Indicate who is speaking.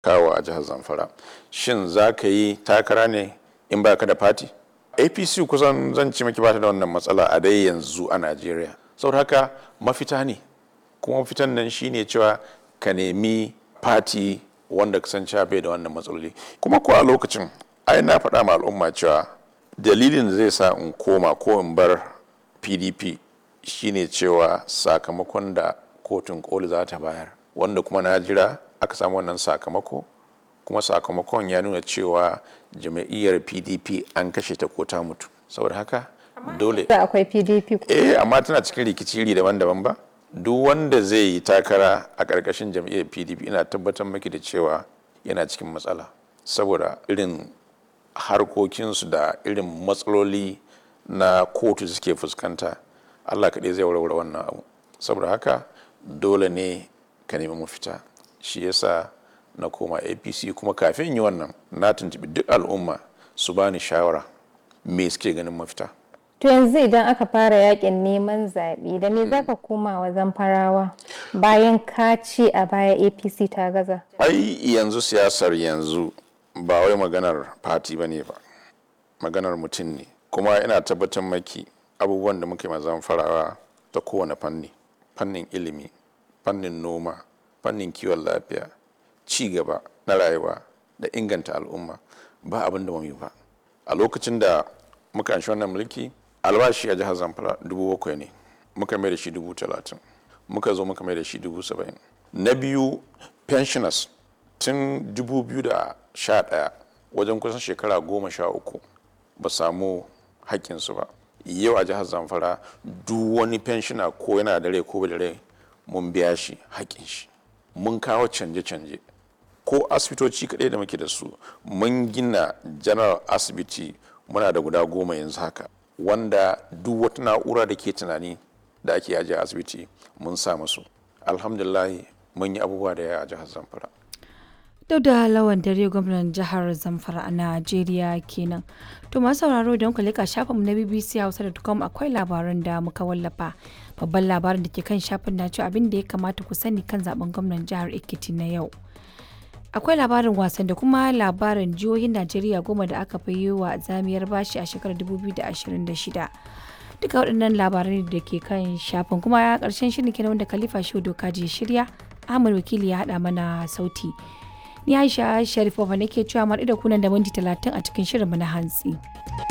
Speaker 1: kawo a jihar zamfara shin za ka yi takara ne in ba ka da fati apc kusan zan ci maki bata da wannan matsala a dai yanzu a najeriya saboda haka mafita ne kuma mafitan nan shine cewa ka nemi fati wanda ka san cewa bai da wannan matsaloli kuma ko a lokacin ai na faɗa ma al'umma cewa dalilin da zai sa in koma ko in bar pdp shine cewa sakamakon da kotun koli za ta bayar wanda kuma na jira aka samu wannan sakamako kuma sakamakon ya nuna cewa jama'iyyar pdp an kashe ta ko ta mutu saboda haka dole
Speaker 2: da akwai pdp
Speaker 1: eh amma tana cikin rikici iri daban-daban ba duk wanda zai yi takara a ƙarƙashin jam'iyyar pdp ina tabbatar maki da cewa yana cikin matsala saboda irin harkokinsu da irin matsaloli na kotu suke fuskanta allah kaɗai zai warware wannan abu saboda haka dole ne ka nemi mafita shi yasa na koma apc kuma kafin yi wannan na tuntubi duk al'umma su bani shawara me suke ganin mafita
Speaker 2: to yanzu idan aka fara yakin neman zaɓe da me zaka koma wa zamfarawa bayan ka ce a baya apc ta gaza
Speaker 1: ai yanzu siyasar yanzu ba wai maganar fati ba ne ba maganar mutum ne kuma ina tabbatar maki abubuwan da muke mazan farawa ta kowane fanni fannin ilimi fannin noma fannin kiwon lafiya ci gaba na rayuwa da inganta al'umma ba abin da yi ba a lokacin da muka anshi wannan mulki albashi a jihar zamfara dubu bakwai ne muka mai da shi dubu talatin muka zo muka mai da shi dubu saba'in na biyu pensioners tun dubu biyu da sha ɗaya wajen kusan shekara goma sha uku ba samu haƙƙinsu ba yau a jihar zamfara duk wani pensioner ko yana da rai ko bai da rai mun biya shi haƙƙin shi mun kawo canje-canje ko asibitoci kaɗai da muke da su mun gina general asibiti muna da guda goma yanzu haka wanda duk wata na'ura da ke tunani da ake ajiye asibiti mun sa musu alhamdulahi mun yi abubuwa da yawa a jihar zamfara
Speaker 3: duk da lawan dare gwamnan jihar zamfara a najeriya kenan to masu sauraro don ku leka shafinmu na bbc hausa.com akwai labaran da muka wallafa babban labarin da ke kan shafin na cewa abin da ya kamata ku sani kan zaben gwamnan jihar ekiti na yau akwai labarin wasan da kuma labarin jihohin najeriya goma da aka fi yi wa zamiyar bashi a shekarar 2026 duka waɗannan labarai da ke kan shafin kuma ya ƙarshen shirin kenan wanda khalifa shehu doka je shirya ahmad wakili ya haɗa mana sauti ni aisha sharifova nake cewa mar da kunan da minti talatin a cikin shirinmu na hantsi.